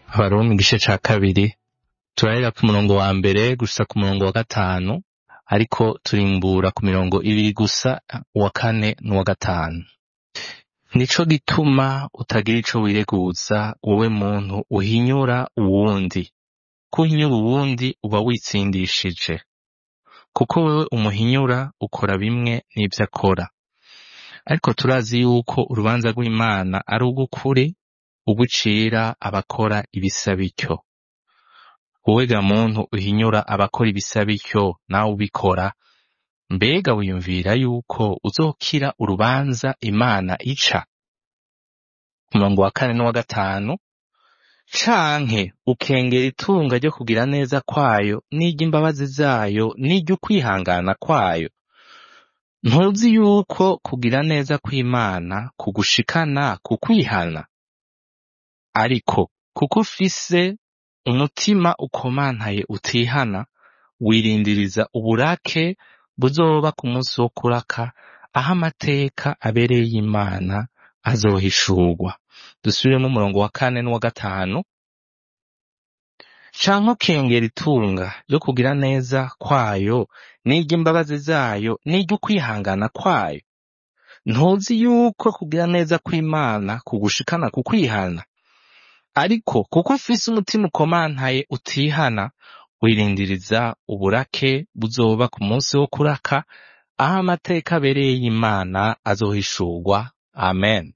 abaroma igice ca kabiri turahera ku murongo wa mbere gusa ku murongo wa gatanu ariko turimbura ku mirongo ibiri gusa uwa kane n'uwa gatanu nico gituma utagira ico wireguza wowe muntu uhinyura uwundi ko uhinyura uwundi uba witsindishije kuko wewe umuhinyura ukora bimwe n'ivyo akora ariko turazi yuko urubanza rw'imana ari urw'ukuri ugucira abakora ibisa bityo wowe ga muntu uhinyura abakora ibisa bityo nawe ubikora mbega wiyumvira yuko uzokira urubanza imana ica ku murongo wa kane n'uwa gatanu canke ukengera itunga ryo kugira neza kwayo n'iry'imbabazi zayo n'iry'ukwihangana kwayo ntuzi yuko kugira neza kw'imana kugushikana ku kwihana ariko kuko ufise umutima ukomantaye utihana wirindiriza uburake buzoba ku munsi wo kuraka aho amateka abereye y'imana azohishurwa dusubiremo umurongo wa kane n'uwa gatanu canke ukengera itunga ryo kugira neza kwayo n'iry'imbabazi zayo n'iry'ukwihangana kwayo ntuzi yuko kugira neza kw'imana kugushikana ku kwihana ariko kuko ufise umutima ukomantaye utihana wirindiriza uburake buzoba ku munsi wo kuraka aho amateka abereye y'imana azohishurwa amen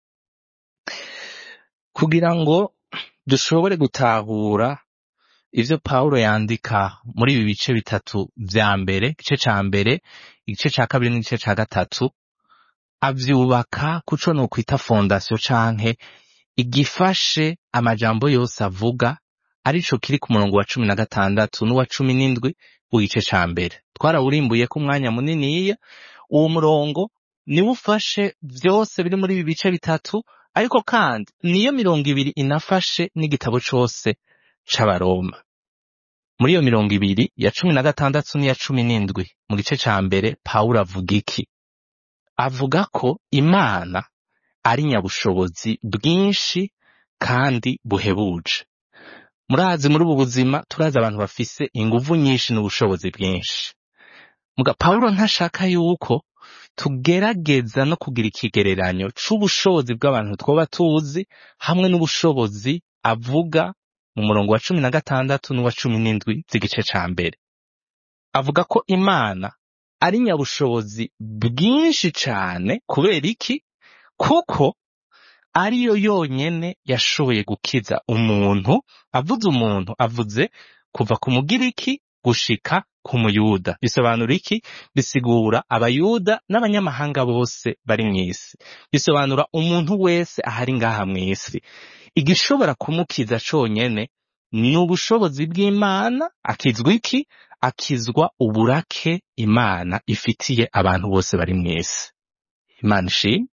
kugira ngo dushobore gutahura ivyo pawulo yandika muri ibi bice bitatu vya mbere igice ca mbere igice ca kabiri n'igice ca gatatu avyubaka kuco nokwita fondasiyo canke igifashe amajambo yose avuga arico kiri ku murongo wa cumi na gatandatu n'uwa cumi n'indwi w'igice ca mbere twarawurimbuyeko umwanya muniniya uwo murongo niwo ufashe vyose biri muri ibi bice bitatu ariko kandi niyo mirongo ibiri inafashe n'igitabo cose c'abaroma muri iyo mirongo ibiri ya cumi na gatandatu n'iya cumi n'indwi mu gice ca mbere pawulo avuga iki avuga ko imana ari nyabushobozi bwinshi kandi buhebuje murazi muri ubu buzima turazi abantu bafise inguvu nyinshi n'ubushobozi bwinshi muga pawulo ntashaka yuko tugerageza no kugira ikigereranyo c'ubushobozi bw'abantu twoba tuzi hamwe n'ubushobozi avuga mu murongo wa cumi na gatandatu n'uwa cumi n'indwi z'igice ca mbere avuga ko imana ari nyabushobozi bwinshi cane kubera iki kuko ariyo yonyene yashoboye gukiza umuntu avuze umuntu avuze kuva ku mugiriki gushika ku muyuda bisobanura iki bisigura abayuda n'abanyamahanga bose bari mw'isi bisobanura umuntu wese ahari ngaha mw'isi igishobora kumukiza conyene ni ubushobozi bw'imana akizwa iki akizwa uburake imana ifitiye abantu bose bari mw'isi imana ishimwe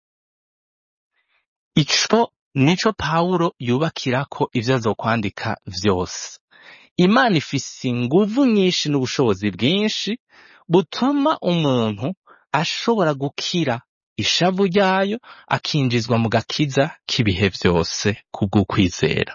ico nico pawulo yubakirako ivyo azokwandika vyose imana ifise inguvu nyinshi n'ubushobozi bwinshi butuma umuntu ashobora gukira ishavu ryayo akinjizwa mu gakiza k'ibihe vyose kubw'ukwizera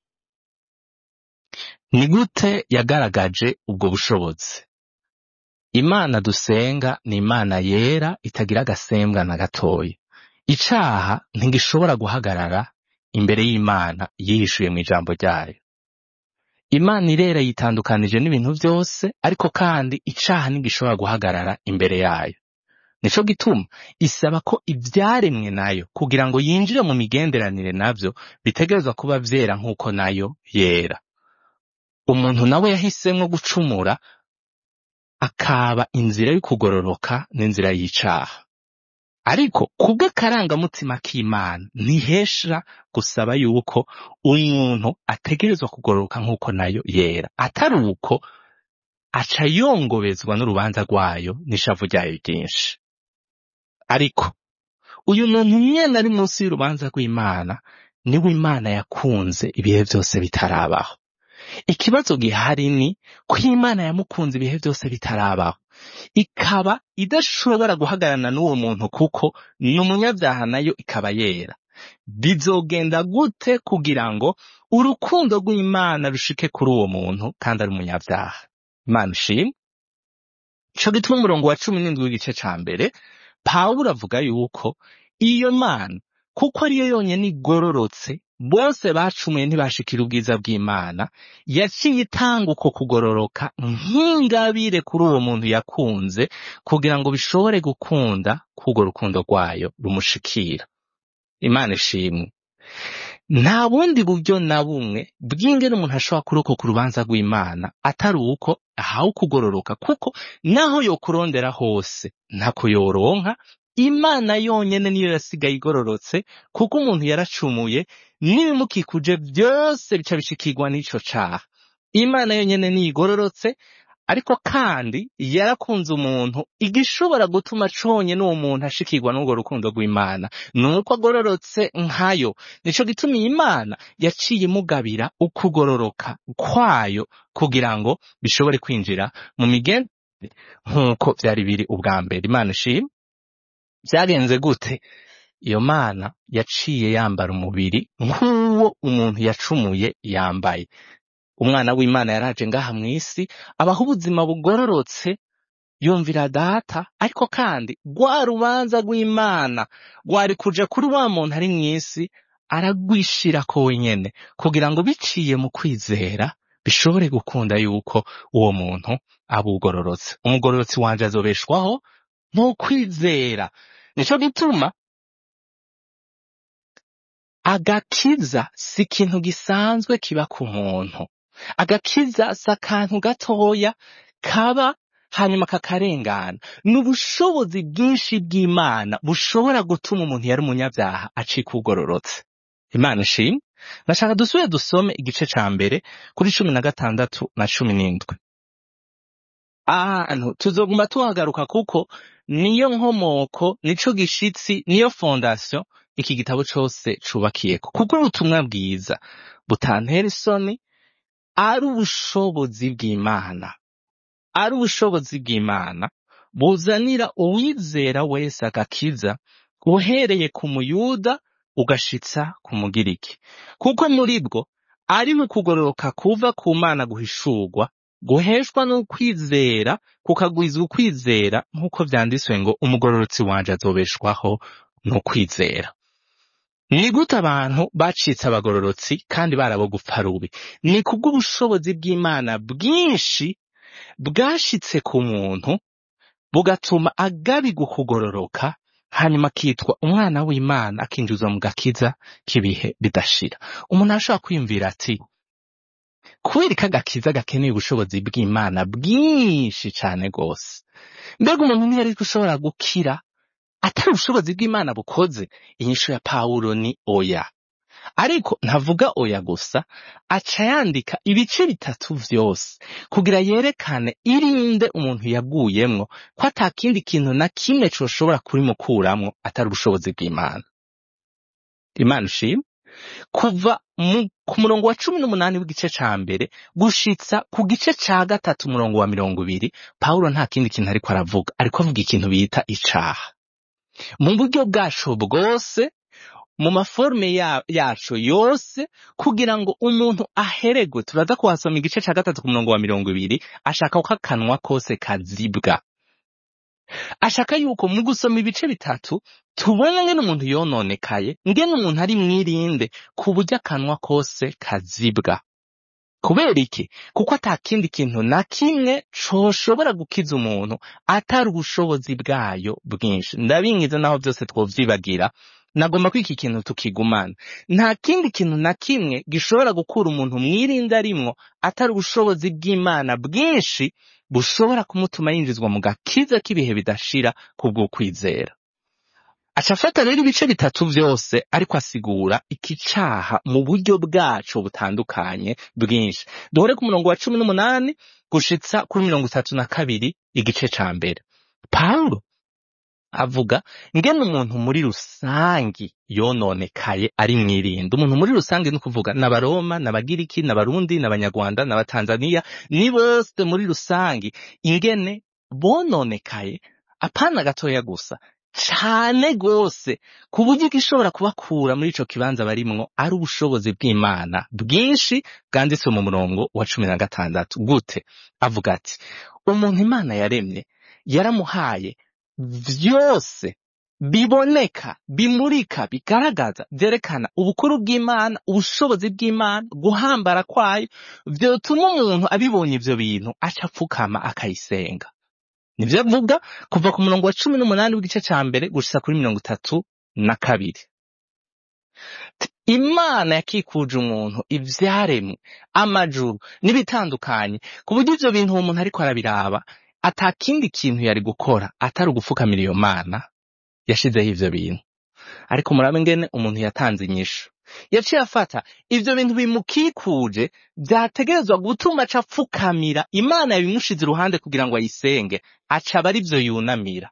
ni gute yagaragaje ubwo bushobozi imana dusenga ni imana yera itagira agasembwa na gatoya icaha ntigishobora guhagarara imbere y'imana yihishuye mu ijambo ryayo imana irera yitandukanije n'ibintu vyose ariko kandi icaha ntigishobora guhagarara imbere yayo nico gituma isaba ko ivyaremwe nayo kugira ngo yinjire mu migenderanire navyo bitegerezwa kuba vyera nk'uko nayo yera umuntu nawe yahisemwo gucumura akaba inzira y'ukugororoka n'inzira y'icaha ariko kubwo akarangamutima k'imana ntihesha gusaba yuko umuntu ategerezwa kugororoka nk'uko nayo yera atari uko aca yongobezwa n'urubanza rwayo n'ishavu ryayo ryinshi ariko uyu muntu nyene ari munsi y'urubanza rw'imana niwe imana yakunze ibihe vyose bitarabaho ikibazo gihari ni ko imana yamukunze ibihe byose bitarabaho ikaba idashobora guhagararana n'uwo muntu kuko ni umunyabyaha nayo ikaba yera bizogenda gute kugira ngo urukundo rw'imana rushike kuri uwo muntu kandi ari umunyabyaha imana ishimwe ico gituma umurongo wa cumi n'indwi w'igice ca mbere pawulo avuga yuko iyo mana kuko ariyo yonyene igororotse bose bacumuye ntibashikira ubwiza bw'imana yaciye itanga uko kugororoka nk'ingabire kuri uwo muntu yakunze kugira ngo bishobore gukunda k'urwo rukundo rwayo rumushikira imana ishimwe nta bundi buryo na bumwe bw'ingene umuntu ashobora kurokoka urubanza rw'imana atari uko ahawe ukugororoka kuko naho yokurondera hose ntako yoronka imana yonyene niyo yasigaye igororotse kuko umuntu yaracumuye n'ibimukikuje byose bica bishikirwa n'ico caha imana yonyene niyo igororotse ariko kandi yarakunze umuntu igishobora gutuma conye n'uwo muntu ashikirwa n'urwo rukundo rw'imana ni uko agororotse nkayo nico gituma iyi Imana yaciye imugabira ukugororoka kwayo kugira ngo bishobore kwinjira mu migendere nk'uko vyari biri ubwa mbere imana ishimwe vyagenze gute iyo mana yaciye yambara umubiri nk'uwo umuntu yacumuye yambaye umwana w'imana yaraje ngaha mw'isi abaho ubuzima bugororotse yumvira data ariko kandi rwa rubanza rw'imana rwari kuja kuri wa muntu ari mw'isi aragwishirako wenyene kugira ngo biciye mu kwizera bishobore gukunda yuko uwo muntu aba ugororotse umugororotsi wanje azobeshwaho n'ukwizera nico gituma agakiza si ikintu gisanzwe kiba ku muntu agakiza si akantu gatoya kaba hanyuma kakarengana ni ubushobozi bwinshi bw'imana bushobora gutuma umuntu yari umunyabyaha acika ugororotse imana ishimwe ndashaka dusubire dusome igice ca mbere kuri cumi na gatandatu na cumi n'indwi ahantu tuzoguma tuhagaruka kuko niyo nkomoko nico gishitsi niyo fondasiyo iki gitabo cose cubakiyeko kuko ubutumwa bwiza butantera isoni ari ubushobozi bw'imana ari ubushobozi bw'imana buzanira uwizera wese agakiza uhereye ku muyuda ugashitsa ku mugiriki kuko muri bwo ari mu kugororoka kuva ku mana guhishurwa guheshwa n'ukwizera kukagwiza ukwizera nk'uko vyanditswe ngo umugororotsi wanje azobeshwaho n'ukwizera ni gute abantu bacitse abagororotsi kandi barabo gupfa rubi ni kubw'ubushobozi bw'imana bwinshi bwashitse ku muntu bugatuma agabirwa ukugororoka hanyuma akitwa umwana w'imana akinjizwa mu gakiza k'ibihe bidashira umuntu arashobora kwiyumvira ati kubera ko agakiza gakeneye ubushobozi bw'imana bwinshi cane rwose mbega umuntu ntiyari gushobora gukira atari ubushobozi bw'imana bukoze inyishu ya pawulo ni oya ariko ntavuga oya gusa aca yandika ibice bitatu vyose kugira yerekane irinde umuntu yaguyemwo ko ata kindi kintu na kimwe coshobora kurimukuramwo atari ubushobozi bw'imana imana ushimwe kuva mu, ku murongo wa cumi n'umunani w'igice ca mbere gushitsa ku gice ca gatatu umurongo wa mirongo ibiri pawulo nta kindi kintu ariko aravuga ariko avuga ikintu bita icaha mu buryo bwacu bwose mu maforume ya, yacu yose kugira ngo umuntu aheregwe turaza kuhasoma igice ca gatatu ku murongo wa mirongo ibiri ashaka ko akanwa kose kazibwa ashaka yuko mu gusoma ibice bitatu tubona ngene umuntu yononekaye ngene umuntu ari mwirinde ku buryo akanwa kose kazibwa kubera iki kuko ata kindi kintu na kimwe coshobora gukiza umuntu atari ubushobozi bwayo bwinshi ndabingiza naho byose twovyibagira nagomba ko iki kintu tukigumana nta kindi kintu na kimwe gishobora gukura umuntu mwirinde arimwo atari ubushobozi bw'imana bwinshi bushobora kumutuma yinjizwa mu gakiza k'ibihe bidashira kubw'ukwizera aca afata rero ibice bitatu vyose ariko asigura iki caha mu buryo bwaco butandukanye bwinshi duhore ku murongo wa cumi n'umunani gushitsa kuri mirongo itatu na kabiri igice ca mbere pawulo avuga ngene umuntu muri rusangi yononekaye ari mwirinde umuntu muri rusangi ni ukuvuga n'abaroma n'abagiriki n'abarundi n'abanyarwanda n'abatanzaniya ni bose muri rusangi ingene bononekaye apana gatoya gusa cane gose ku buryo igishobora kubakura muri ico kibanza barimwo ari ubushobozi bw'imana bwinshi bwanditswe mu murongo wa cumi na gatandatu gute avuga ati umuntu imana yaremye yaramuhaye vyose biboneka bimurika bigaragaza vyerekana ubukuru bw'imana ubushobozi bw'imana guhambara kwayo vyotuma umuntu abibonye ivyo bintu aca apfukama akayisenga nivyo avuga kuva ku murongo wa cumi n'umunani w'igice ca mbere gushitsa kuri mirongo itatu na kabiri T- imana yakikuje umuntu ivyaremwe amajuru n'ibitandukanye ku buryo ivyo bintu uwo muntu ariko arabiraba ata kindi kintu yari gukora atari ugupfukamira iyo mana yashizeho ivyo bintu ariko murabe ngene umuntu yatanze inyishu yaciye afata ivyo bintu bimukikuje vyategerezwa gutuma aca apfukamira imana yabimushize iruhande kugira ngo ayisenge aca aba arivyo yunamira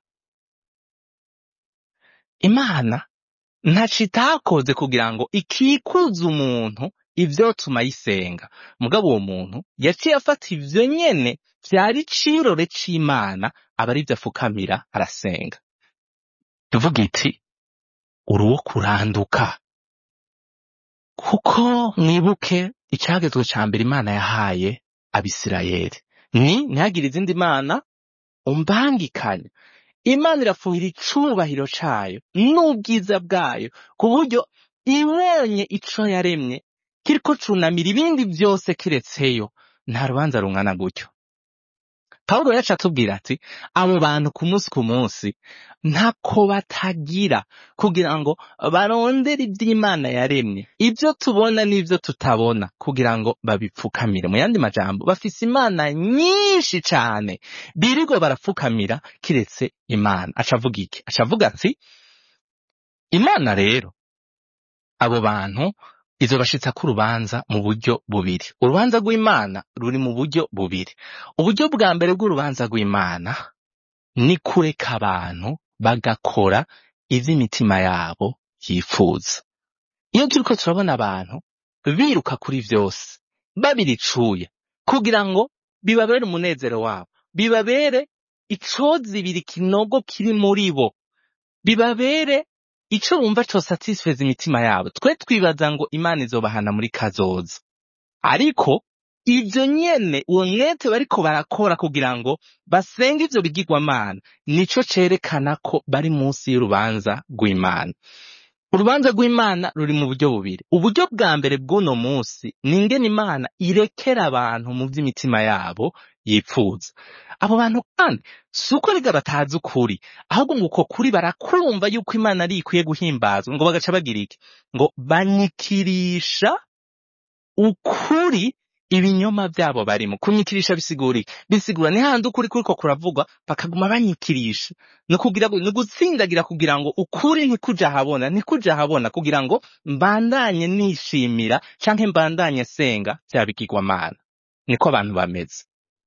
imana ntaco itakoze kugira ngo ikikuze umuntu ivyotuma ayisenga mugabo uwo muntu yaciye afata ivyo nyene vyari icirore c'imana aba arivyo afukamira arasenga tuvuga iti uri uwo kuranduka kuko mwibuke icagezwe ca mbere imana yahaye abisirayeli ni ntihagire izindi mana umbangikanya imana irafuhira icubahiro cayo n'ubwiza bwayo ku buryo ibonye ico yaremye kiriko cunamira ibindi vyose kiretseyo nta rubanza rungana gutyo pawulo yacu atubwira ati abo bantu ku munsi ku munsi ntako batagira kugira ngo barondere ivy'imana yaremye ivyo tubona n'ivyo tutabona kugira ngo babipfukamire mu yandi majambo bafise imana nyinshi cane birirwa barapfukamira kiretse imana aca avuga iki aca avuga ati imana rero abo bantu izobashitsa ko urubanza mu buryo bubiri urubanza rw'imana ruri mu buryo bubiri uburyo bwa mbere bw'urubanza rw'imana ni kureka abantu bagakora ivy'imitima yabo yifuza iyo turiko turabona abantu biruka kuri vyose babiricuye kugira ngo bibabere umunezero wabo bibabere icozibira ikinogo kiri muri bo bibabere ico bumva cosatisfeza imitima yabo twe twibaza ngo imana izobahana muri kazoza ariko ivyo nyene uwo mwete bariko barakora kugira ngo basenge ivyo bigirwamana nico cerekana ko bari munsi y'urubanza rw'imana urubanza rw'imana ruri mu buryo bubiri uburyo bwa mbere bw'uno munsi ni ingene imana irekera abantu mu vy'imitima yabo yipfuza abo bantu kandi si uko riga batazi ukuri ahubwo ngo uko kuri barakumva yuko imana ari ikwiye guhimbazwa ngo bagaca bagira iki ngo banyikirisha ukuri ibinyoma vyabo barimo kunyikirisha bisigura iki bisigura ni handi ukuri kuriko kuravugwa bakaguma banyikirisha ni kugira ngo ni gutsindagira kugira ngo ukuri ntikuja ahabona ntikuja ahabona kugira ngo mbandanye nishimira canke mbandanye senga vya bigirwamana niko abantu bameze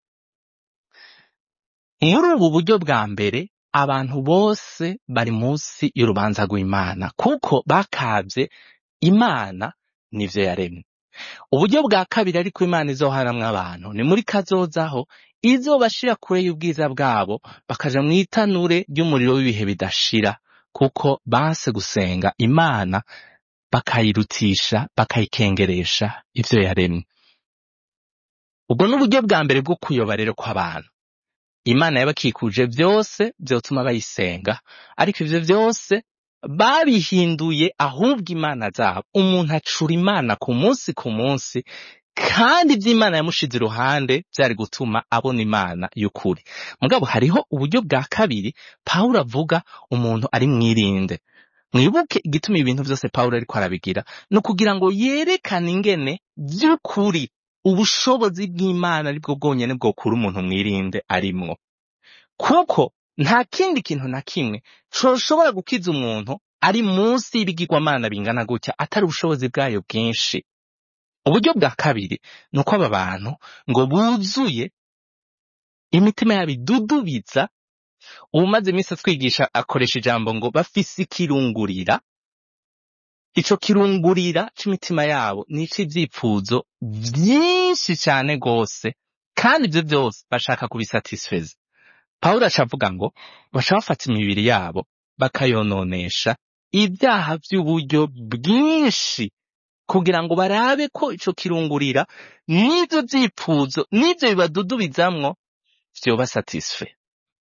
muri ubu buryo bwa mbere abantu bose bari munsi y'urubanza rw'imana kuko bakavye imana n'ivyo yaremye uburyo bwa kabiri ariko imana izoharamwo abantu ni muri kazozaho izobashira kure y'ubwiza bwabo bakaja mw'itanure ry'umuriro w'ibihe bidashira kuko banse gusenga imana bakayirutisha bakayikengeresha ivyo yaremye ubwo ni uburyo bwa mbere bwo kuyoba rero kw'abantu imana yabakikuje vyose vyotuma bayisenga ariko ivyo vyose babihinduye ahubwo imana zabo umuntu acura imana ku munsi ku munsi kandi ivy'imana yamushize iruhande vyari gutuma abona imana y'ukuri mugabo hariho uburyo bwa kabiri pawulo avuga umuntu ari mwirinde mwibuke igituma ibintu vyose pawulo ariko arabigira ni ukugira ngo yerekane ingene vy'ukuri ubushobozi bw'imana aribwo bwonyene bwokura umuntu mwirinde arimwo kuko nta kindi kintu na kimwe coshobora gukiza umuntu ari munsi y'ibigirwamana bingana gutya atari ubushobozi bwayo bwinshi uburyo bwa kabiri ni uko aba bantu ngo buzuye imitima yabo idudubiza uwumaze iminsi atwigisha akoresha ijambo ngo bafise ikirungurira ico kirungurira c'imitima yabo ni ic'ivyifuzo vyinshi cane gose kandi ivyo vyose bashaka kubisatisfeza pawulo aca avuga ngo baca bafata imibiri yabo bakayononesha ibyaha by'uburyo bwinshi kugira ngo barabe ko ico kirungurira n'ivyo vyipfuzo n'ivyo bibadudubizamwo vyoba satisfe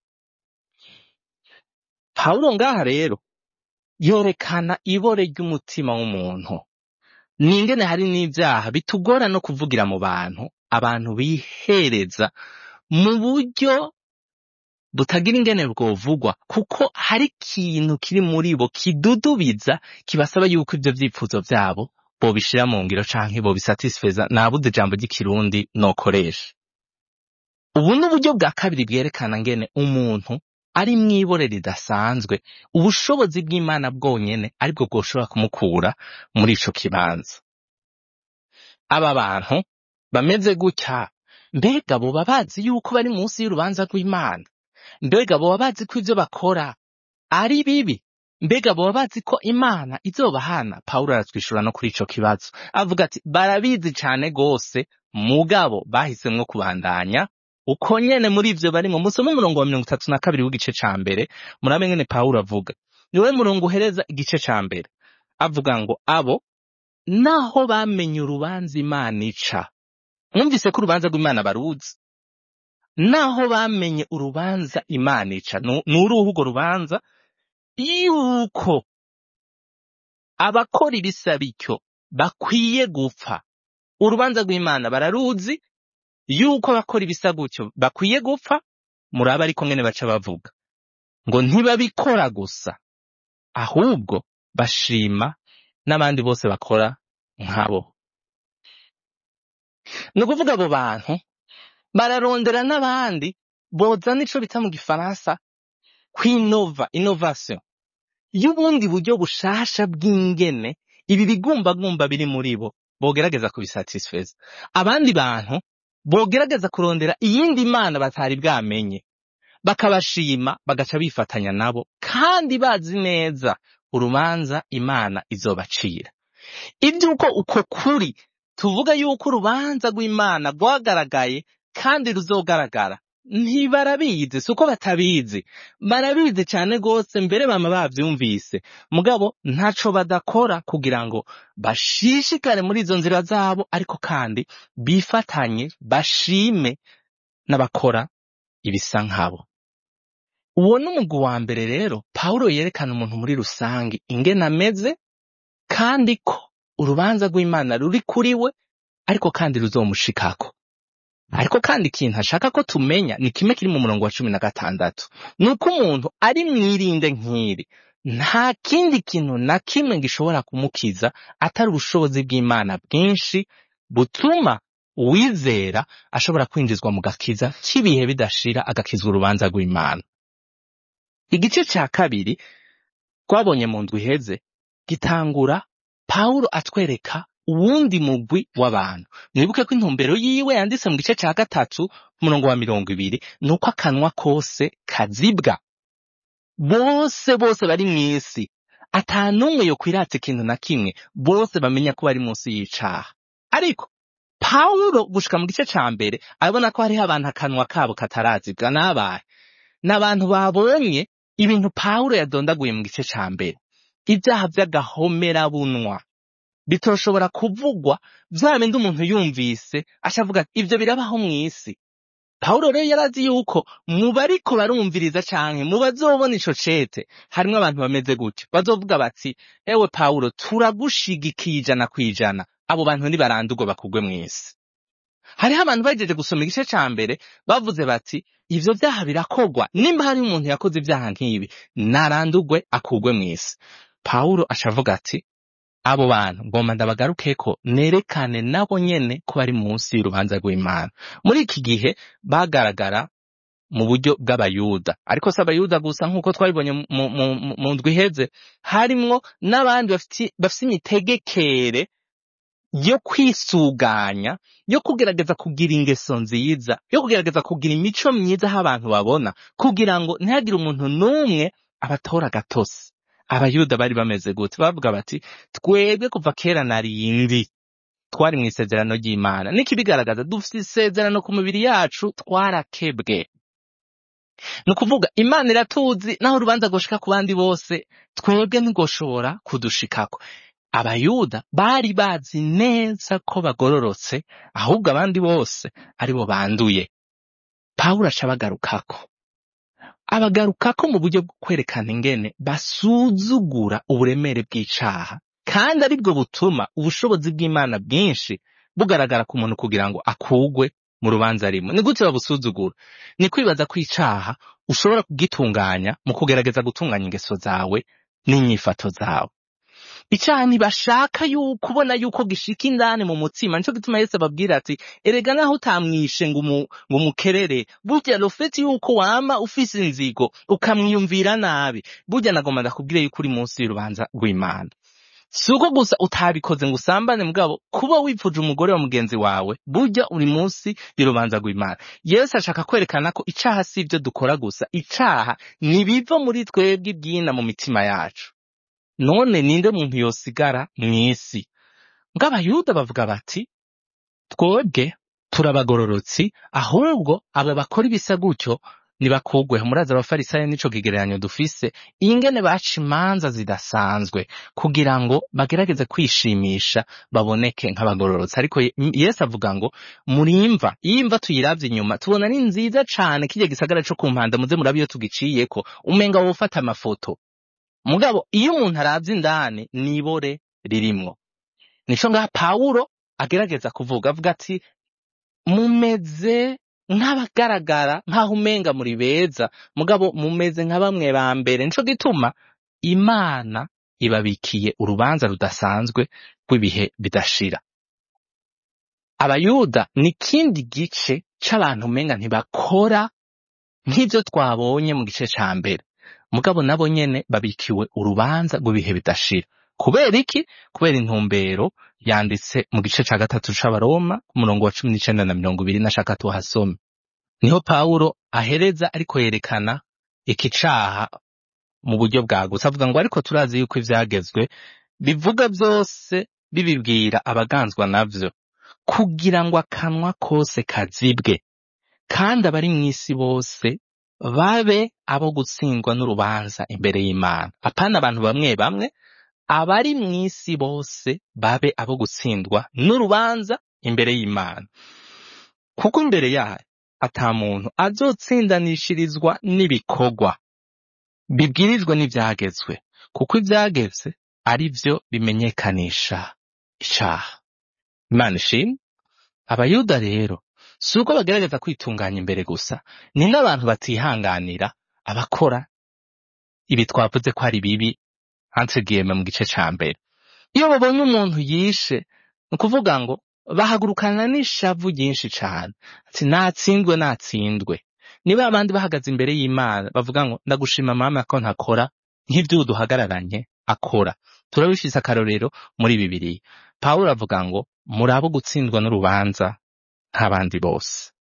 pawulo ngaha rero yorekana ibore ry'umutima w'umuntu ningene hari n'ivyaha bitugora no kuvugira mu bantu abantu bihereza mu buryo butagira ingene bwovugwa kuko hari ikintu kiri muri bo kidudubiza kibasaba yuko ivyo vyipfuzo vyabo bobishira mu ngiro canke bobisatisfeza nabuze ijambo ry'ikirundi nokoresha ubu ni uburyo bwa kabiri bwerekana ngene umuntu ari mw'ibore ridasanzwe ubushobozi bw'imana bwonyene aribwo bwoshobora kumukura muri ico kibanza aba bantu bameze gutya mbega boba bazi yuko bari munsi y'urubanza rw'imana mbega boba bazi ko ivyo bakora ari bibi mbega boba bazi ko imana izobahana pawulo aratwishura no kuri ico kibazo avuga ati barabizi cane gose mugabo bahisemwo kubandanya uko nyene muri ivyo barimwo musome umurongo wa mirongo itatu na kabiri w'igice ca mbere murabe ngene pawulo avuga niwe murongo uhereza igice ca mbere avuga ngo abo naho bamenye urubanza imana ica mwumvise ko urubanza rw'imana baruzi naho bamenye urubanza imana ica Nu- ni uruhu urwo rubanza yuko abakora ibisa bityo bakwiye gupfa urubanza rw'imana bararuzi yuko abakora ibisa gutyo bakwiye gupfa muraba ariko ngene baca bavuga ngo ntibabikora gusa ahubwo bashima n'abandi bose bakora nkabo ni ukuvuga abo bantu bararondera n'abandi bozana ico bita mu gifaransa kwinova innovation y'ubundi buryo bushasha bw'ingene ibi bigumbagumba biri muri bo bogerageza kubisatisfeza abandi bantu bogerageza kurondera iyindi mana batari bwamenye bakabashima bagaca bifatanya nabo kandi bazi neza urubanza imana izobacira iby'uko uko kuri tuvuga yuko urubanza rw'imana rwagaragaye kandi ruzogaragara ntibarabizi si uko batabizi barabizi cyane rwose mbere bama bavyumvise mugabo ntaco badakora kugira ngo bashishikare muri izo nzira zabo ariko kandi bifatanye bashime n'abakora ibisa nkabo uwo ni umugwi wa mbere rero pawulo yerekana umuntu muri rusange ingene ameze kandi ko urubanza rw'imana ruri kuri we ariko kandi ruzomushikako ariko kandi ikintu ashaka ko tumenya ni kimwe kiri mu murongo wa cumi na gatandatu ni uko umuntu ari mwirinde nk'iri nta kindi kintu na kimwe gishobora kumukiza atari ubushobozi bw'imana bwinshi butuma uwizera ashobora kwinjizwa mu gakiza cy'ibihe bidashira agakizwa urubanza rw'imana igice cya kabiri twabonye mu ndwi iheze gitangura pawulo atwereka uwundi mugwi w'abantu mwibuke ko intumbero yiwe yanditse mu gice cya gatatu umurongo wa mirongo ibiri ni uko akanwa kose kazibwa bose bose bari mu isi ata n'umwe yo kwirata ikintu na kimwe bose bamenya ko bari munsi y'icaha ariko pawulo gushika mu gice ca mbere arabona ko hariho abantu akanwa kabo katarazibwa n'abahe n'abantu babonye ibintu pawulo yadondaguye mu gice ca mbere ibyaha by'agahomerabunwa bitoshobora kuvugwa vya bindi umuntu yumvise ashavuga ati ibyo birabaho mu isi pawulo rero yarazi yuko mu bariko barumviriza canke mu bazobona ico cete harimwo abantu bameze gutyo bazovuga bati ewe pawulo turagushigikiye ijana kw'ijana abo bantu nibarandurwe bakugwe mw'isi hariho abantu bagejeje gusoma igice ca mbere bavuze bati ivyo vyaha birakogwa nimba hari umuntu yakoze ivyaha nk'ibi narandurwe akugwe mw'isi pawulo ashavuga ati abo bantu ngomba ndabagarukeko nerekane nabo nyene ko bari munsi y'urubanza rw'imana muri iki gihe bagaragara mu buryo bw'abayuda ariko si abayuda gusa nk'uko twabibonye mu, mu, mu, mu ndwi iheze harimwo n'abandi bafite bafite imitegekere yo kwisuganya yo kugerageza kugira ingeso nziza yo kugerageza kugira imico myiza aho abantu babona kugira ngo ntihagire umuntu n'umwe abatora gatosi abayuda bari bameze gute bavuga bati twebwe kuva kera na rindi twari mu isezerano ry'imana n'ikibigaragaza dufite isezerano ku mibiri yacu twarakebwe ni ukuvuga imana iratuzi naho urubanza rwoshika ku bandi bose twebwe ntirwoshobora kudushikako abayuda bari bazi neza ko bagororotse ahubwo abandi bose aribo banduye pawulo aca abagarukako abagarukako mu buryo bwo kwerekana ingene basuzugura uburemere bw'icaha kandi aribwo butuma ubushobozi bw'imana bwinshi bugaragara ku muntu kugira ngo akugwe mu rubanza rimwe ni gute babusuzugura ni kwibaza ko icaha ushobora kugitunganya mu kugerageza gutunganya ingeso zawe n'inyifato zawe icyaha ntibashaka yuko ubona yuko gishika indani mu mutima nico gituma yesu ababwira ati erega naho utamwishe ngo umu- ngo umukerere burya rofeti yuko wama ufise inzigo ukamwiyumvira nabi burya nagomba ndakubwire yuko uri munsi y'urubanza rw'imana si uko gusa utabikoze ngo usambane mugabo kuba wipfuje umugore wa mugenzi wawe burya uri munsi y'urubanza rw'imana yesu ashaka kwerekana ko icaha si ibyo dukora gusa icaha nibiva muri twebwe ibyina mu mitima yacu none ninde muntu yosigara mw'isi ngo abayuda bavuga bati twebwe turabagororotsi ahubwo aba bakora ibisa gutyo nibakugweho muraza abafarisayo nico kigereranyo dufise ingene baca imanza zidasanzwe kugira ngo bagerageze kwishimisha baboneke nk'abagororotsi ariko Ye- yesu avuga ngo murimva iyo imva tuyiravye inyuma tubona ni nziza cane kirya gisagara co ku mpanda muze murabe iyo tugiciyeko umenga wofata amafoto mugabo iyo umuntu aravye indani nibore ririmwo nico ngaha pawulo agerageza kuvuga avuga ati mumeze nk'abagaragara nk'aho umenga muri beza mugabo mumeze nka bamwe ba mbere nico gituma imana ibabikiye urubanza rudasanzwe rw'ibihe bidashira abayuda ni ikindi gice c'abantu umenga ntibakora nk'ivyo twabonye mu gice ca mbere mugabo nabo nyene babikiwe urubanza rw'ibihe bidashira kubera iki kubera intumbero yanditse mu gice ca gatatu c'abaroma ku murongo wa cumi n'icenda na mirongo ibiri nashaka tuhasome niho pawulo ahereza ariko yerekana iki caha mu buryo bwagutse avuga ngo ariko turazi yuko ivyagezwe bivuga vyose bibibwira abaganzwa navyo kugira ngo akanwa kose kazibwe kandi abari mw'isi bose babe abo gutsindwa n'urubanza imbere y'Imana. Apana abantu bamwe bamwe, abari mw'isi bose babe abo gutsindwa n'urubanza imbere y'Imana. Kuko imbere yayo ata muntu azotsindanishirizwa n'ibikorwa bibwirijwe n'ivyagezwe, kuko ivyagezwe ari vyo bimenyekanisha icaha. Imana ishimwe. Abayuda rero si uko bagerageza kwitunganya imbere gusa, ni n'abantu batihanganira abakora ibi twavuze ko ari bibi entregiyeme mu gice ca mbere. Iyo babonye umuntu yishe, ni ukuvuga ngo bahagurukana n'ishavu ryinshi cane, ati natsindwe natsindwe. Ni ba bandi bahagaze imbere y'Imana bavuga ngo ndagushima mama ko ntakora nk'ivyo duhagararanye akora. Turabifise akarorero muri Bibiliya. Pawulo avuga ngo muri abo gutsindwa n'urubanza nk'abandi bose.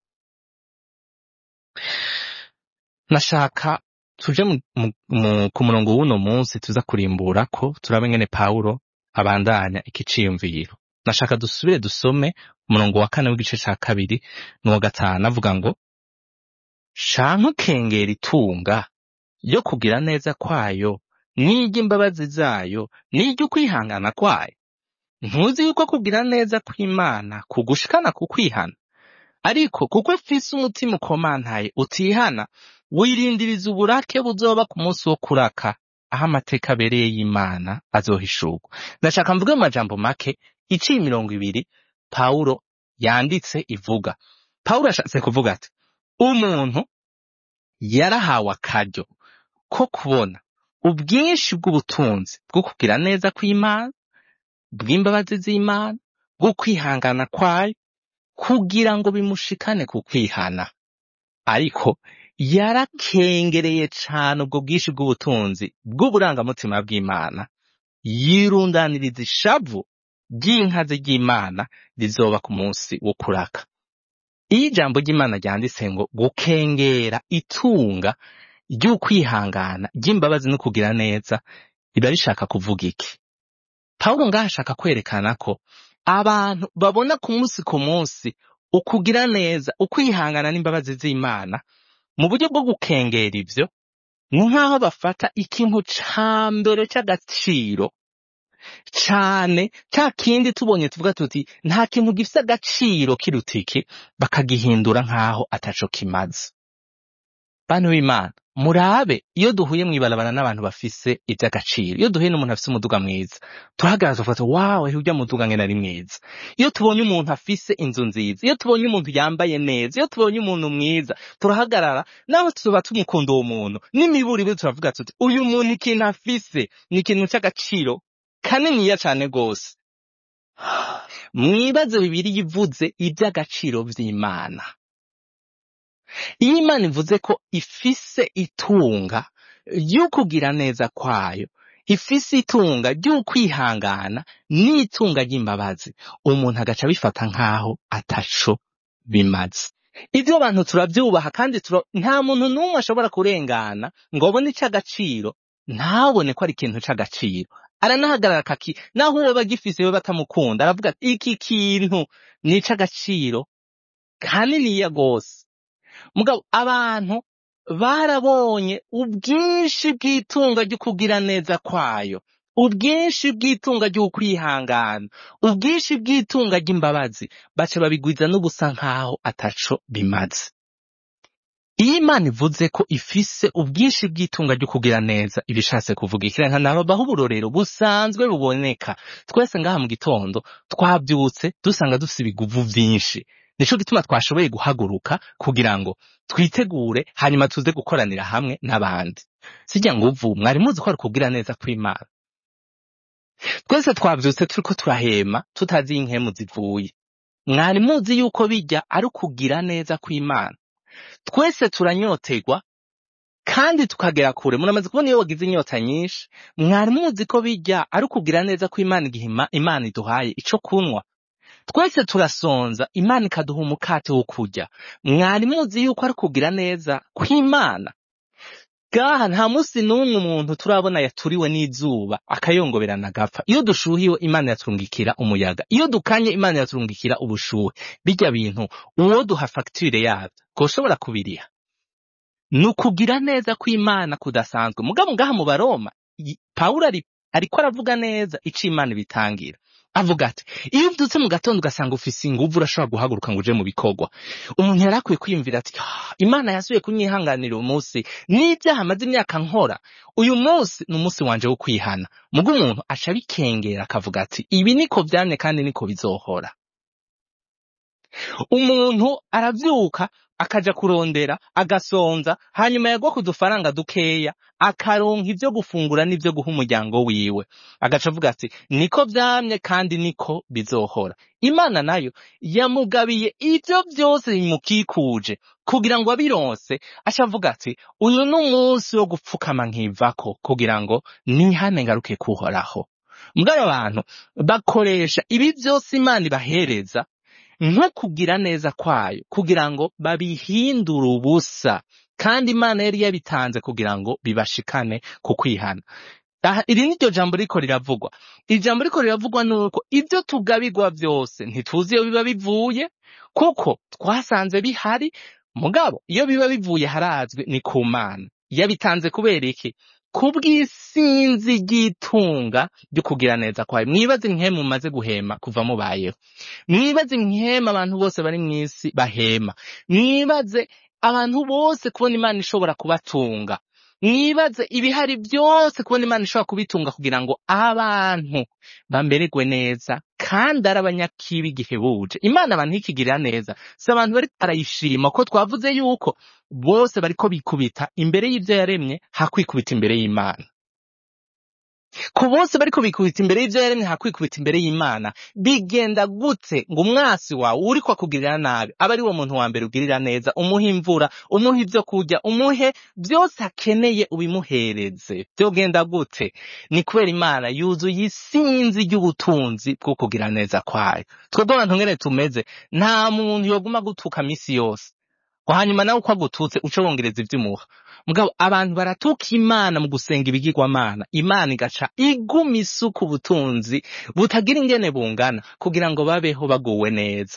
Nashaka tuje mu, mu, mu, ku murongo w'uno munsi tuza kurimbura ko turabe ngene Pawulo abandanya iki ciyumviro. Nashaka dusubire dusome umurongo wa kane w'igice ca kabiri n'uwa gatanu avuga ngo shanka ukengera itunga ryo kugira neza kwayo n'iry'imbabazi zayo n'iry'ukwihangana kwayo ntuzi yuko kugira neza kw'Imana kugushikana ku kwihana ariko kuko ufise umutima ukomantaye utihana wirindiriza uburake buzoba ku munsi wo kuraka aho amateka abereye y'Imana azohishurwa ndashaka mvuge mu majambo make iciye imirongo ibiri Pawulo yanditse ivuga Pawulo ashatse kuvuga ati umuntu yarahawe akaryo ko kubona ubwinshi bw'ubutunzi bwo kugira neza kw'Imana bw'imbabazi z'Imana bwo kwihangana kwayo kugira ngo bimushikane ku kwihana ariko yarakengereye cane ubwo bwinshi bw'ubutunzi bw'uburangamutima bw'Imana yirundaniriza ishavu ry'inkazi ry'Imana rizoba ku munsi wo kuraka iyo ijambo ry'Imana ryanditse ngo gukengera itunga ry'ukwihangana ry'imbabazi no kugira neza riba rishaka kuvuga iki Pawulo ngaho ashaka kwerekana ko abantu babona ku munsi ku munsi ukugira neza ukwihangana n'imbabazi z'Imana mu buryo bwo gukengera ivyo ni nk'aho bafata ikintu ca mbere c'agaciro cane ca kindi tubonye tuvuga tuti nta kintu gifise agaciro kiruta iki bakagihindura nk'aho ataco kimaze bantu b'imana murabe iyo duhuye mw'ibarabara n'abantu bafise ivy'agaciro iyo duhuye n'umuntu afise umuduga mwiza turahagarara tugafata wawe urya muduga ngene ari mwiza iyo tubonye umuntu afise inzu nziza iyo tubonye umuntu yambaye neza iyo tubonye umuntu mwiza turahagarara naho tuba tumukunda uwo muntu n'imiburi ibe turavuga tuti uyu muntu ikintu afise ni ikintu c'agaciro kaniniya cane gose mwibaze bibiri ivuze ivy'agaciro vy'imana iyo imana ivuze ko ifise itunga ry'ukugira neza kwayo ifise itunga ry'ukwihangana n'itunga ry'imbabazi umuntu agaca abifata nk'aho ataco bimaze ivyo abantu turavyubaha kandi tura... nta muntu n'umwe ashobora kurengana ngo abone ic'agaciro ntabone ko ari ikintu c'agaciro aranahagarara kaki naho uwo bagifise we batamukunda aravuga ati iki kintu ni ic'agaciro kaniniya gose mugabo abantu barabonye ubwinshi bw'itunga ry'ukugira neza kwayo ubwinshi bw'itunga ry'ukwihangana ubwinshi bw'itunga ry'imbabazi baca babigwiza n'ubusa nk'aho ataco bimaze iyo imana ivuze ko ifise ubwinshi bw'itunga ry'ukugira neza ibishatse kuvuga ikirenga nababaho uburorero busanzwe buboneka twese ngaha mu gitondo twabyutse dusanga dufise ibiguvu vyinshi nico gituma twashoboye guhaguruka kugira ngo twitegure hanyuma tuze gukoranira hamwe n'abandi sijya nguvu mwari muzi ko ari ukubwira neza kw'imana twese twavyutse turiko turahema tutazi iyo inkemu zivuye mwari muzi yuko bijya ari ukugira neza kw'imana twese turanyotegwa kandi tukagera kure muramaze kubona iyo wagize inyota nyinshi mwari muzi ko bijya ari ukugira neza kw'imana igihe Ima- imana iduhaye ico kunywa twese turasonza imana ikaduha umukate wo kurya mwari muzi yuko ari kugira neza kw'imana gaha nta musi n'umwe umuntu turabona yaturiwe n'izuba akayongoberana agapfa iyo dushuhiwe imana yaturungikira umuyaga iyo dukanye imana yaturungikira ubushuhe bijya bintu uwo duha fagitire yabyo koshobora kubiriha ni ukugira neza kw'imana kudasanzwe mugabo ngaha mu baroma i- pawulo ari ariko aravuga neza ico imana ibitangira avuga ati iyo uvyutse mu gatondo ugasanga ufise inguvu urashobora guhaguruka ngo uje mu bikorwa umuntu yari akwiye kwiyumvira ati "Ah, imana yasubiye kunyihanganira uyu munsi n'ibyaha amaze imyaka nkora uyu munsi ni umunsi wanje wo kwihana mugo umuntu aca abikengera akavuga ati ibi niko vyamye kandi niko bizohora umuntu aravyuka akaja kurondera agasonza hanyuma yagwa ku dufaranga dukeya akaronka ivyo gufungura n'ivyo guha umuryango wiwe agaca avuga ati niko vyamye kandi niko bizohora imana nayo yamugabiye ivyo vyose bimukikuje kugira ngo abironse aca avuga ati uyu ni umunsi wo gupfukama nkivako kugira ngo nihane ngaruke kuhoraho mbw'aba bantu bakoresha ibi vyose imana ibahereza nko kugira neza kwayo kugira ngo babihindure ubusa kandi imana yari yabitanze kugira ngo bibashikane ku kwihana aha iri ni ryo jambo riko riravugwa iri jambo riko riravugwa nuko ibyo tugabirwa byose ntituzi iyo biba bivuye kuko twasanze bihari mugabo iyo biba bivuye harazwi ni ku mana yabitanze kubera iki kubw'isinzi ry'itunga ryo kugira neza kwayo mwibaze nk'ihema mumaze guhema kuva mubayeho mwibaze nk'ihema abantu bose bari mw'isi bahema mwibaze abantu bose kubona imana ishobora kubatunga mwibaze ibihari byose kubona imana ishobora kubitunga kugira ngo abantu bamererwe neza kandi ari abanyakibi igihe buje imana abantu ikigirira neza si abantu bari barayishima ko twavuze yuko bose bariko bikubita imbere y'ivyo yaremye hakwikubita imbere y'imana ku bose bariko bikubita imbere y'ivyo yaremye hakwikubita imbere y'imana bigenda gute ngo umwasi wawe uriko akugirira nabi aba ari wo muntu wa mbere ugirira neza umuhe imvura umuhe ivyo kurya umuhe byose akeneye ubimuhereze vyogenda gute ni kubera imana yuzuye isinzi ry'ubutunzi bwo kugira neza kwayo twebwe abantu ngene tumeze nta muntu yoguma gutuka misi yose ngo hanyuma nawe uko agututse uce wongereza ivy'umuha mugabo abantu baratuka imana mu gusenga ibigirwamana imana igaca iguma isuka ubutunzi butagira ingene bungana kugira ngo babeho baguwe neza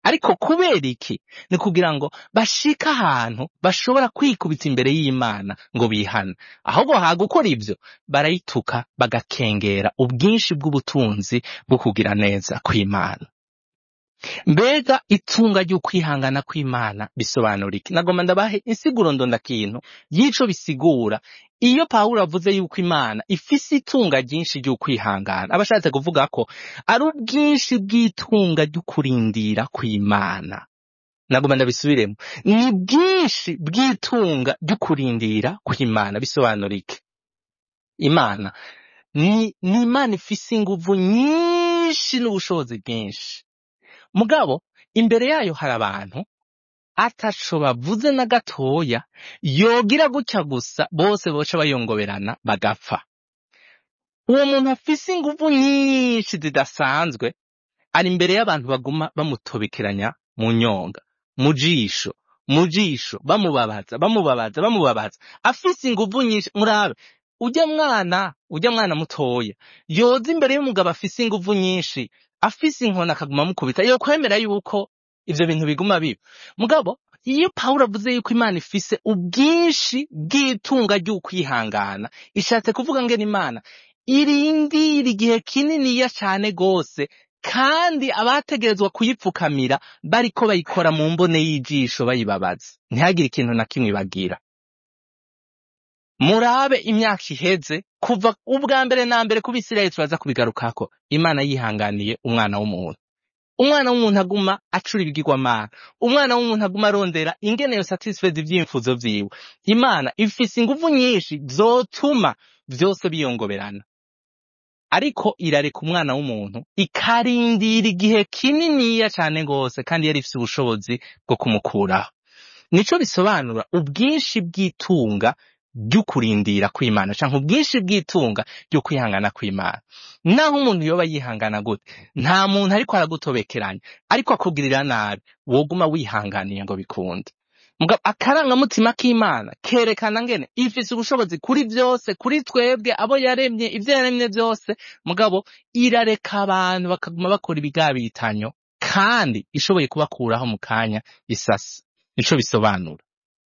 ariko kubera iki ni kugira ngo bashike ahantu bashobora kwikubita imbere y'imana ngo bihane ahubwo hagukora ibyo barayituka bagakengera ubwinshi bw'ubutunzi bwo kugira neza kw'imana mbega itunga ry'ukwihangana kw'imana bisobanura iki nagomba ndabahe insiguro ndondakintu y'ico bisigura iyo pawulo avuze yuko imana ifise itunga ryinshi ry'ukwihangana aba ashatse kuvuga ko ari ubwinshi bw'itunga ry'ukurindira kw'imana nagomba ndabisubiremo ni bwinshi bw'itunga ry'ukurindira kw'imana bisobanura iki imana ni, ni imana ifise inguvu nyinshi n'ubushobozi bwinshi mugabo imbere yayo hari abantu ataco bavuze na gatoya yogira gutya gusa bose boca bayongoberana bagapfa uwo muntu afise inguvu nyinshi zidasanzwe ari imbere y'abantu baguma bamutobekeranya mu nyonga mu jisho mu jisho bamubabaza bamubabaza bamubabaza afise inguvu nyinshi murabe ujya mwana ujya mwana mutoya yoza imbere y'umugabo afise inguvu nyinshi afise inkoni akaguma amukubita yo kwemera yuko ivyo bintu biguma biba mugabo iyo pawulo avuze yuko imana ifise ubwinshi bw'itunga ry'ukwihangana ishatse kuvuga ngene imana irindira igihe kininiya cane gose kandi abategerezwa kuyipfukamira bariko bayikora mu mbone y'ijisho bayibabaza ntihagire ikintu na kimwe bagira murabe imyaka iheze kuva ubwa mbere na mbere ku bisirayeli turaza kubigarukako imana yihanganiye umwana w'umuntu umwana w'umuntu aguma acura ibigirwamana umwana w'umuntu aguma arondera ingene yo satisfeza ivyimfuzo vyiwe imana ifise inguvu nyinshi zotuma vyose biyongoberana ariko irareka umwana w'umuntu ikarindira igihe kininiya cane gose kandi yari ifise ubushobozi bwo kumukuraho nico bisobanura ubwinshi bw'itunga ry'ukurindira kw'imana canke ubwinshi bw'itunga ryo kwihangana kw'imana naho umuntu yoba yihangana gute nta muntu ariko aragutobekeranya ariko akugirira nabi woguma wihanganiye ngo bikunde mugabo akarangamutima k'imana kerekana ngene ifise ubushobozi kuri vyose kuri twebwe abo yaremye ivyo yaremye vyose mugabo irareka abantu bakaguma bakora ibigabitanyo kandi ishoboye kubakuraho mu kanya isasi nico bisobanura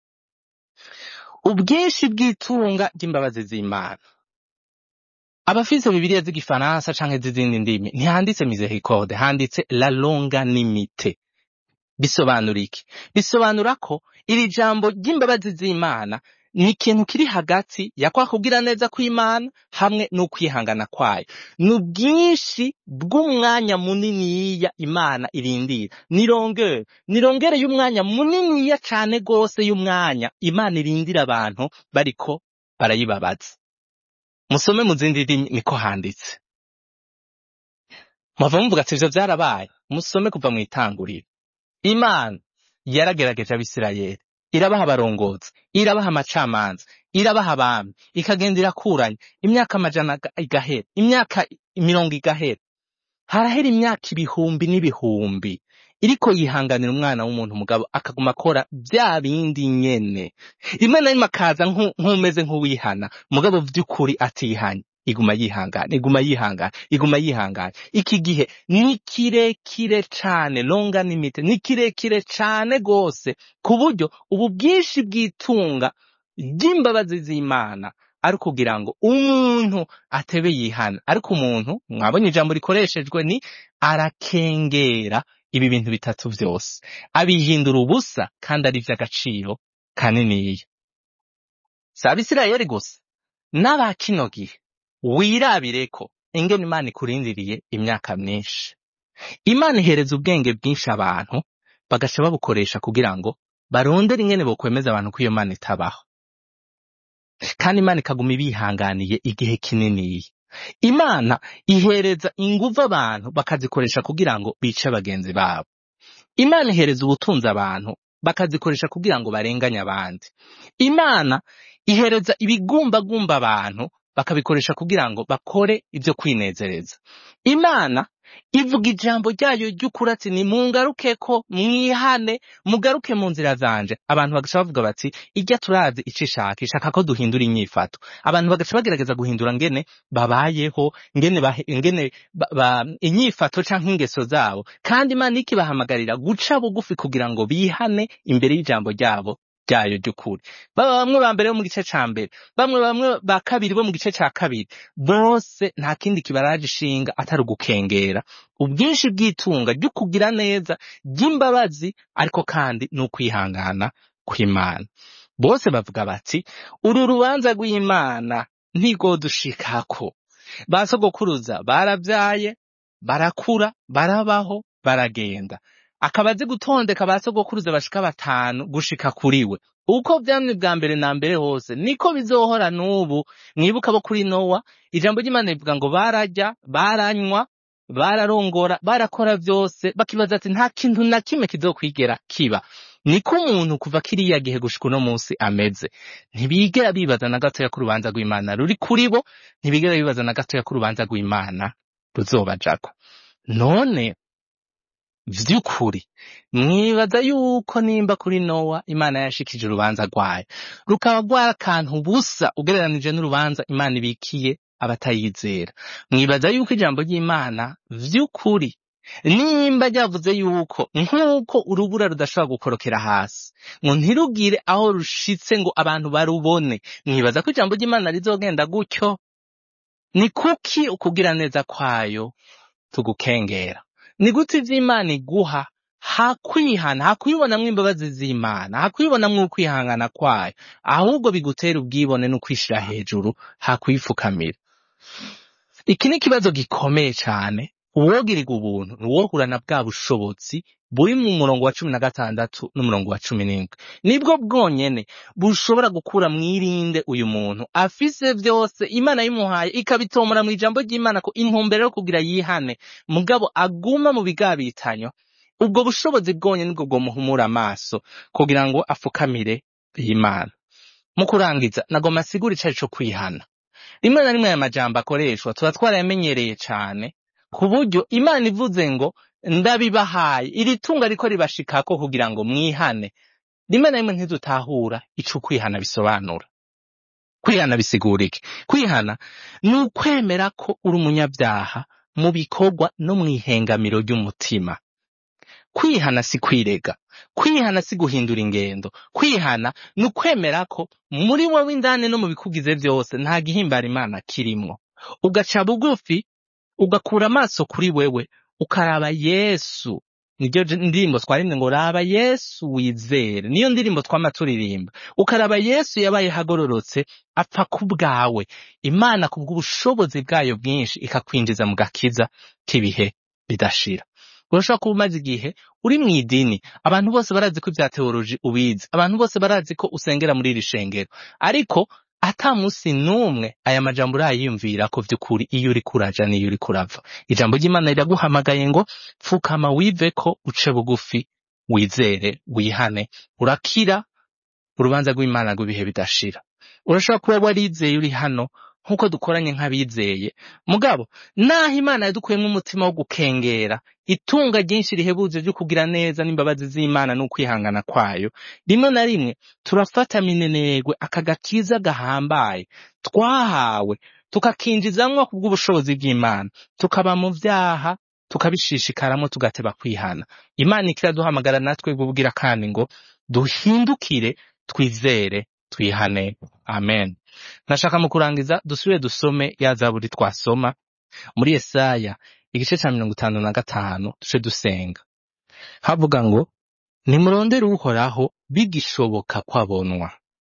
ubwinshi bw'itunga ry'imbabazi z'imana abafise bibiliya z'igifaransa canke z'izindi ndimi ntihanditse misericorde handitse la longanimite bisobanura iki bisobanura ko iri jambo ry'imbabazi z'imana ni ikintu kiri hagati ya kwa kugira neza kw'imana hamwe n'ukwihangana kwayo ni ubwinshi bw'umwanya muniniya imana irindira ni rongere ni rongere y'umwanya muniniya cane gose y'umwanya imana irindira abantu bariko barayibabaza musome mu zindi ndimi niko handitse mwava muvuga ati ivyo vyarabaye musome kuva mw'itanguriro imana yaragerageje abisirayeli irabaha abarongozi irabaha amacamanza irabaha abami ikagenda irakuranya imyaka amajana aga- igahera imyaka mirongo igahera harahera imyaka ibihumbi n'ibihumbi iriko yihanganira umwana w'umuntu mugabo akaguma akora vya bindi nyene rimwe na rimwe akaza nku- nk'umeze nk'uwihana mugabo vy'ukuri atihanye iguma yihangana iguma yihangana iguma yihangana iki gihe ni kirekire cane longa nimite ni kirekire cane gose ku buryo ubu bwinshi bw'itunga ry'imbabazi z'imana ari ukugira ngo umuntu atebe yihana ariko umuntu mwabonye ijambo rikoreshejwe ni arakengera ibi bintu bitatu vyose abihindura ubusa kandi ari ivy'agaciro kaniniya si abisirayeli gusa n'aba kino gihe wirabireko ingene imana ikurindiriye imyaka myinshi imana ihereza ubwenge bwinshi abantu bagaca babukoresha kugira ngo barondere ingene bokwemeza abantu ko iyo mana itabaho kandi imana ikaguma ibihanganiye igihe kininiya imana ihereza inguvu abantu bakazikoresha kugira ngo bice bagenzi babo imana ihereza ubutunzi abantu bakazikoresha kugira ngo barenganye abandi imana ihereza ibigumbagumba abantu bakabikoresha kugira ngo bakore ibyo kwinezereza imana ivuga ijambo ryayo ry'ukuri ati ni mungaruke ko mwihane mugaruke mu nzira zanje abantu bagaca bavuga bati ijya turazi ico ishaka ishaka ko duhindura inyifato abantu bagaca bagerageza guhindura ngene babayeho ngene bahe, ngene ba, ba, inyifato canke ingeso zabo kandi imana ikibahamagarira guca bugufi kugira ngo bihane imbere y'ijambo ryabo ryayo ry'ukuri baba bamwe ba mbere bo mu gice ca mbere bamwe bamwe ba kabiri bo mu gice ca kabiri bose nta kindi kibaraje ishinga atari ugukengera ubwinshi bw'itunga ryo kugira neza ry'imbabazi ariko kandi n'ukwihangana kw'imana bose bavuga bati uru rubanza rw'imana ntigodushikako ba sogokuruza barabyaye barakura barabaho baragenda akaba azi gutondeka ba sogokuruza bashika batanu gushika kuri we uko vyamye bwa mbere na mbere hose niko bizohora n'ubu mwibuka bo kuri nowa ijambo ry'imana rivuga ngo bararya baranywa bararongora barakora vyose bakibaza ati nta kintu na kimwe kizokwigera kiba niko umuntu kuva kiriya gihe gushika uno munsi ameze ntibigera bibaza na gatoya ko urubanza rw'imana ruri kuri bo ntibigera bibaza na gatoya ko urubanza rw'imana ruzobajako none vy'ukuri mwibaza yuko nimba kuri nowa imana yashikije urubanza rwayo rukaba rwari akantu busa ugereranije n'urubanza imana ibikiye abatayizera mwibaza yuko ijambo ry'imana vy'ukuri nimba ryavuze yuko nk'uko urubura rudashobora gukorokera hasi ngo ntirugire aho rushitse ngo abantu barubone mwibaza ko ijambo ry'imana rizogenda gutyo ni kuki ukugira neza kwayo tugukengera ni gute ivy'imana iguha hakwihana hakwibonamwo imbabazi z'imana hakwibonamwo ukwihangana kwayo ahubwo bigutera ubwibone n'ukwishira hejuru hakwifukamira iki ni ikibazo gikomeye cane uwogirirwa ubuntu nuwohura na bwa bushobozi buri mu murongo wa cumi na gatandatu n'umurongo wa cumi n'indwi nibwo bwonyene bushobora gukura mwirinde uyu muntu afise vyose imana yimuhaye ikabitomora mu ijambo ry'imana ko intumbero yo kugira yihane mugabo aguma mu bigabitanyo ubwo bushobozi bwonyene nibwo bwomuhumura amaso kugira ngo afukamire y'imana mu kurangiza nagoma asigura icari co kwihana rimwe na rimwe aya majambo akoreshwa tuba twarayamenyereye cane ku buryo imana ivuze ngo ndabibahaye iri tunga riko ribashikako kugira ngo mwihane rimwe na rimwe ntidutahura ico kwihana bisobanura kwihana bisigura iki kwihana ni ukwemera ko uri umunyabyaha mu bikorwa no mw'ihengamiro ry'umutima kwihana si kwirega kwihana si guhindura ingendo kwihana ni ukwemera ko muri wowe indani no mu bikugize vyose nta gihimbara imana kirimwo ugaca bugufi ugakura amaso kuri wewe ukaraba yesu niryo j- ndirimbo twarimwe ngo raba yesu wizere niyo ndirimbo twama turirimba ukaraba yesu yabaye hagororotse apfa ku bwawe imana ku bw'ubushobozi bwayo bwinshi ikakwinjiza mu gakiza k'ibihe bidashira urashobora kuba umaze igihe uri mu idini abantu bose barazi ko ibya teoloji ubizi abantu bose barazi ko usengera muri iri shengero ariko ata musi n'umwe aya majambo urayiyumvira ko vy'ukuri iyo uri kuraja n'iyo uri kurava ijambo ry'imana riraguhamagaye ngo pfukama wive ko uce bugufi wizere wihane urakira urubanza rw'imana rw'ibihe bidashira urashobora kuba warizeye uri hano nk'uko dukoranye nk'abizeye mugabo naho imana yadukuyemo umutima wo gukengera itunga ryinshi rihebuze ryo kugira neza n'imbabazi z'imana n'ukwihangana kwayo rimwe na rimwe turafata minenegwe aka gakiza gahambaye twahawe tukakinjizamwo kubw'ubushobozi bw'imana tukaba mu vyaha tukabishishikaramo tugateba kwihana imana ikiraduhamagara natwe bubwira kandi ngo duhindukire twizere twihane amen nashaka mu kurangiza dusubire dusome ya zaburi twasoma muri Yesaya igice ca mirongo itanu na gatanu duce dusenga havuga ngo nimurondere uhoraho bigishoboka kwabonwa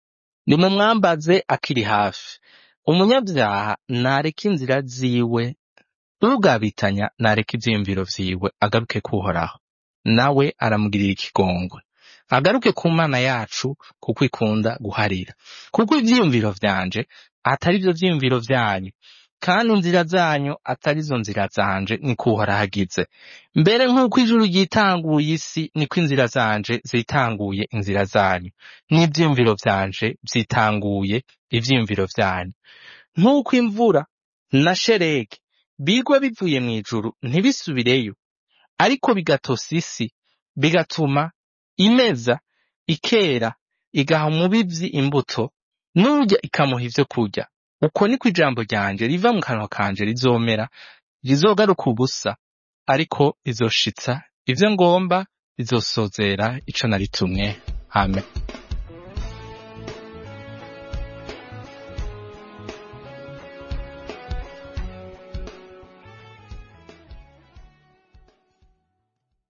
nimumwambaze akiri hafi umunyabyaha nareka inzira ziwe ugabitanya nareka ivyiyumviro vyiwe agaruke kuhoraho nawe aramugirira ikigongwe agaruke ku mana yacu kuko ikunda guharira kuko ivyiyumviro vyanje atari vyo vyiyumviro vyanyu kandi inzira zanyu atari zo nzira zanje niko uhoraho agize mbere nk'uko ijuru ryitanguye isi niko inzira zanje zitanguye inzira zanyu n'ivyiyumviro vyanje vyitanguye ivyiyumviro vyanyu nk'uko imvura na sheregi bigwa bivuye mu ijuru ntibisubireyo ariko bigatosa isi bigatuma imeza ikera igaha umubivyi imbuto n'urya ikamuha ivyo kurya uko niko ijambo ryanje riva mu kanwa kanje rizomera rizogaruka ubusa ariko rizoshitsa ivyo ngomba rizosozera ico naritumwe amen